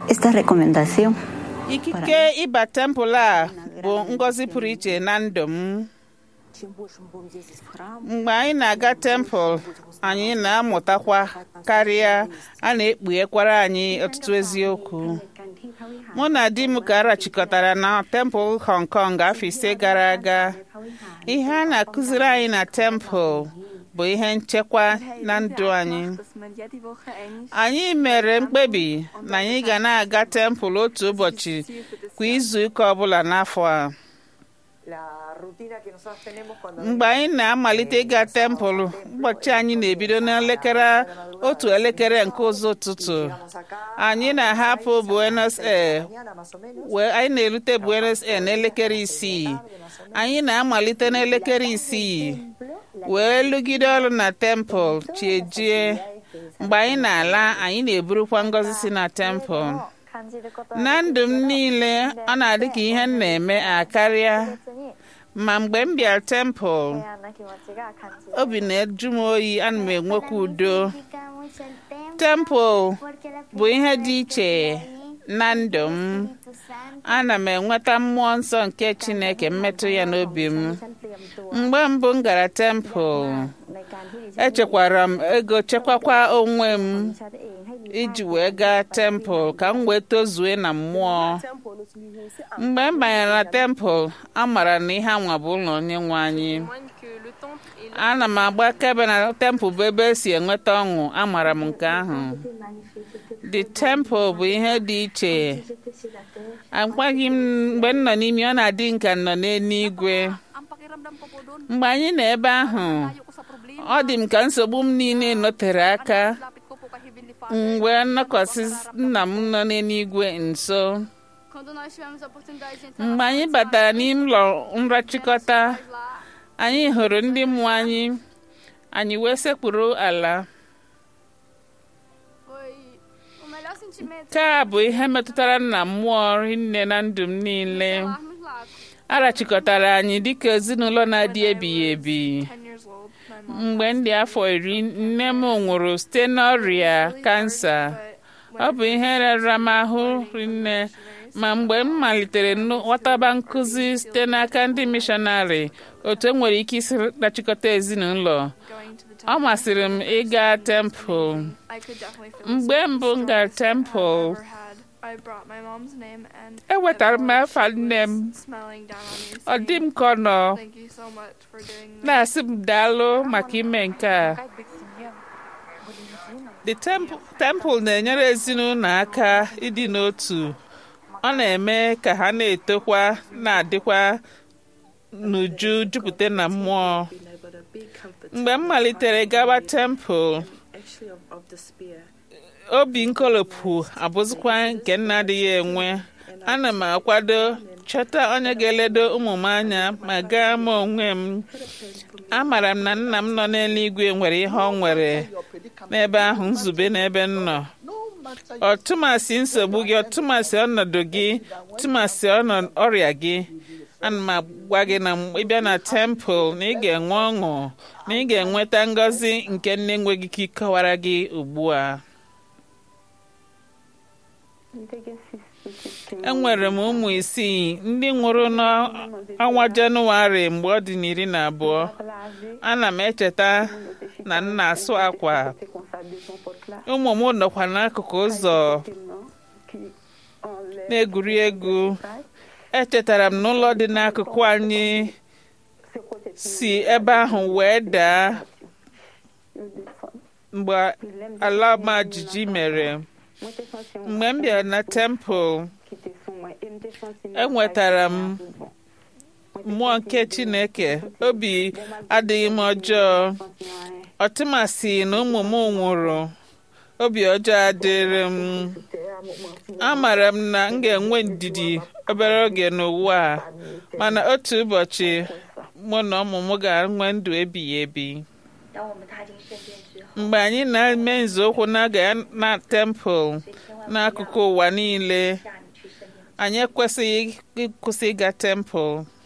Esta recomendación ikike ịba tempụl a bụ ngọzi pụrụ iche na ndụ m mgbe anyị na-aga tempụl anyị na-amụtakwa karịa a na-ekpughekwara anyị ọtụtụ eziokwu mụ na di m ka arachikọtara na tempụl Hong Kong afọ ise gara aga ihe a na-akụziri anyị na tempụl bụ ihe nchekwa na ndụ anyị anyị mere mkpebi na anyị ga na-aga tempụl otu ụbọchị kwa izu ụka ọbụla n'afọ a mgbe anyị na-amalite ịga tempụl ụbọchị anyị na-ebido n'elekere otu elekere nke ụzọ ụtụtụ anyị na-ahapụ Buenos Aires wee anyị na-erute Buenos Aires n'elekere isii anyị na-amalite n'elekere isii wee lụgide ọrụ na tempụl chiejie mgbe anyị na-ala anyị na-eburukwa ngọzi si na tempụl na ndụ m niile ọ na-adị ka ihe m na-eme akarịa ma mgbe m bịara tempụl obi na-eju m oyi ana m enwekwa udo tempụl bụ ihe dị iche na ndụ m ana m enweta mmụọ nsọ nke Chineke mmetụ ya n'obi m mgbe mbụ m gara tempụl echekwara m ego chekwakwa onwe m iji wee gaa tempụl ka m wee tozue na mmụọ mgbe m banyere na tempụl amara na ihe anwa bụ ụlọ onye nwe anyị ana m agba akaebe na tempụl bụ ebe esi enweta ọṅụ amara m nke ahụ the temple bụ ihe dị iche agwaghị m mgbe m nọ n'ime ọ na-adị nka nọ n'eluigwe mgbe anyị nọ ebe ahụ ọ dị m ka nsogbu m niile notere aka mgbe nnọkọsị nna m nọ n'eluigwe nso mgbe anyị batara n'ime ụlọ nrachịkọta anyị hụrụ ndị mmụọ anyị anyị wee sekpuru ala nke a bụ ihe metụtara na mmụọ nne na ndụ m niile arachịkọtara anyị dịka ezinụlọ na-adị ebighị ebi mgbe m dị afọ iri nne m nwụrụ site n'ọrịa kansa ọ bụ ihe rara m ahụ rinne ma mgbe m malitere ghọtaba nkụzi site n'aka ndị mishọnarị otu e nwere ike isi rachịkọta ezinụlọ ọ masịrị m ịga tempụl mgbe mbụ m gara tempụl ewetara m afa nne m ọ dị m ka ọ nọ na-asị m daalụ maka ime nke a the temple na-enyere ezinụlọ aka ịdị n'otu ọ na-eme ka ha na-etokwa na-adịkwa n'uju jupụta na mmụọ mgbe m malitere gawa tempụl obi nkolopụ abụzikwa nke m na-adịghị enwe ana m akwado chọta onye ga-eledo ụmụ m anya ma gaa m onwe m amara m na nna m nọ n'eluigwe nwere ihe ọ nwere n'ebe ahụ nzube n'ebe m nọ ọtụmasị nsogbu gị ọtụmasị ọnọdụ gị tụmasị ọrịa gị ana m agwa gị na ịbịa na tempụl na ị ga-enwe ọṅụ na ị ga-enweta ngọzi nke nne enweghị ike ịkọwara gị ugbu a enwere m ụmụ isii ndị nwụrụ n'ọnwa jenụwarị mgbe ọ dị n'iri na abụọ ana m echeta na m na-asụ akwa ụmụ m nọkwa n'akụkụ ụzọ na-egwuri egwu echetara m n'ụlọ dị n'akụkụ anyị si ebe ahụ wee daa mgbe ala ọma jijiji mere mgbe m bịara na tempụl enwetara m mmụọ nke chineke obi adịghị m ọjọọ ọtụmasị na ụmụ m nwụrụ obi ọjọọ adịrị m amara m na m ga-enwe ndidi obere oge n'ụwa a mana otu ụbọchị mụ na ụmụ m ga-enwe ndụ ebighị ebi mgbe anyị na-eme nzọụkwụ na-aga na tempụl n'akụkụ ụwa niile anyị ekwesịghị ịkwụsị ịga tempụl